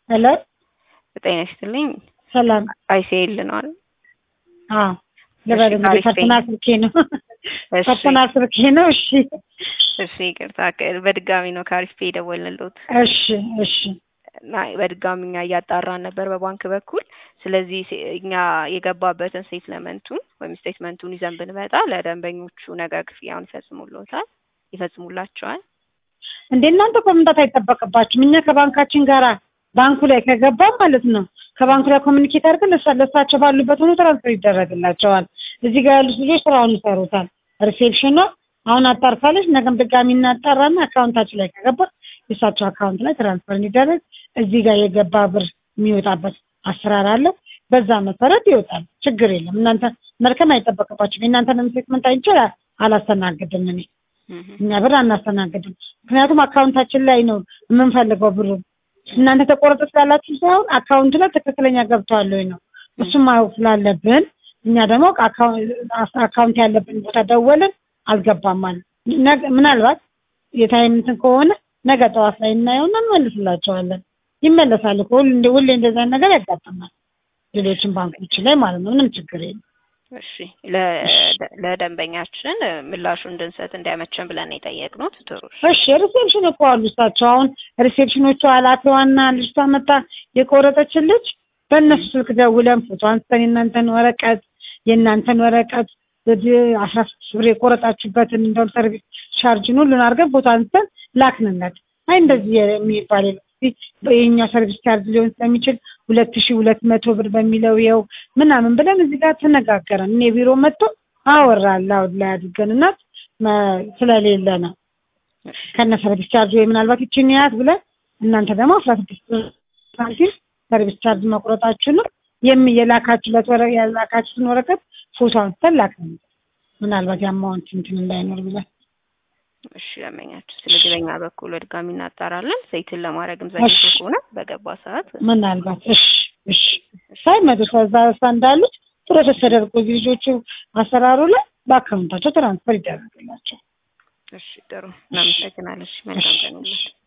ሄሎ ጤና ይስጥልኝ። ሰላም። አይሲኤል ነው አይደል? አዎ ልበል እንግዲህ አሪፍ ነኝ። ፐርሰናል ስልኬ ነው እሺ ፐርሰናል ስልኬ ነው። እሺ እሺ፣ ይቅርታ ከ- በድጋሚ ነው ከአሪፍ ፔ የደወልንልዎት እሺ እሺ እና በድጋሚ እኛ እያጣራን ነበር በባንክ በኩል። ስለዚህ ሴ- እኛ የገባበትን ስቴትመንቱን ወይም ስቴትመንቱን ይዘን ብንመጣ ለደንበኞቹ ነገ ክፍያውን ይፈጽሙልዎታል ይፈጽሙላቸዋል። እንደ እናንተ እኮ መምጣት አይጠበቅባችሁም። እኛ ከባንካችን ጋራ ባንኩ ላይ ከገባ ማለት ነው ከባንኩ ላይ ኮሚኒኬት አድርገን ለሳ- ለእሳቸው ባሉበት ሆኖ ትራንስፈር ይደረግላቸዋል። እዚህ ጋር ያሉት ልጆች ስራውን ይሰሩታል። ሪሴፕሽኗ አሁን አጣርታለች። ነገም ድጋሚ እናጣራና አካውንታችን ላይ ከገባ የእሳቸው አካውንት ላይ ትራንስፈር እንዲደረግ እዚህ ጋር የገባ ብር የሚወጣበት አሰራር አለ። በዛ መሰረት ይወጣል። ችግር የለም። እናንተ መርከም አይጠበቅባችሁም። የእናንተንም ስቴትመንት አይቼ አላስተናግድም እኔ እህ እኛ ብር አናስተናግድም። ምክንያቱም አካውንታችን ላይ ነው የምንፈልገው ብሩ። እናንተ ተቆረጠ ስላላችሁ ሳይሆን አካውንቱ ላይ ትክክለኛ ገብተዋል ወይ ነው እሱም ማወቅ ስላለብን እኛ ደግሞ አካው- አካውንት ያለብን ቦታ ደወልን አልገባም ማለት ነገ- ምናልባት የታይም እንትን ከሆነ ነገ ጠዋት ላይ እናየውና እንመልስላቸዋለን። ይመለሳል እኮ ሁሌ እንደ- ሁሌ እንደዛ አይነት ነገር ያጋጥማል። ሌሎችን ባንኮች ላይ ማለት ነው። ምንም ችግር የለም። እሺ ለ- ለደንበኛችን ምላሹ እንድንሰጥ እንዲያመቸን ብለን ነው የጠየቅነው። ጥሩ እሺ። እሺ ሪሴፕሽን እኮ አሉ እሳቸው። አሁን ሪሴፕሽኖቹ ኃላፊዋና ልጅቷ መጣ የቆረጠችን ልጅ በእነሱ ስልክ ደውለን ፎቶ አንስተን የእናንተን ወረቀት የእናንተን ወረቀት ወደ አስራ ስድስት ብር የቆረጣችሁበትን እንደውም ሰርቪስ ቻርጅን ሁሉን አድርገን ፎቶ አንስተን ላክንለት። አይ እንደዚህ የሚባል የለም። እስኪ የኛ ሰርቪስ ቻርጅ ሊሆን ስለሚችል ሁለት ሺ ሁለት መቶ ብር በሚለው የው ምናምን ብለን እዚህ ጋር ተነጋገረን። እኔ ቢሮ መጥቶ አወራል አሁን ላይ አድርገን እና መ- ስለሌለ ነው ከነ ሰርቪስ ቻርጅ ወይ ምናልባት ይችን ያት ብለን እናንተ ደግሞ አስራ ስድስት ሳንቲም ሰርቪስ ቻርጅ መቁረጣችሁ ነው የሚ የላካችሁለት ወረ የላካችሁትን ወረቀት ፎቶ አንስተን ላክን። ምናልባት የአማውንት እንትን እንዳይኖር ብለን እሺ ደንበኛችን፣ ስለዚህ በእኛ በኩል በድጋሚ እናጣራለን። ዘይትን ለማድረግም ዘግይቶ እሺ። ከሆነ በገባ ሰዓት ምናልባት እሺ እሺ ሳይመጡ ከዛ እሷ እንዳሉት ፕሮሰስ ተደርጎ እዚህ ልጆቹ አሰራሩ ላይ በአካውንታቸው ትራንስፈር ይደረግላቸው። እሺ ጥሩ እናመሰግናለን። እሺ መልካም ቀን ይሁንልዎት።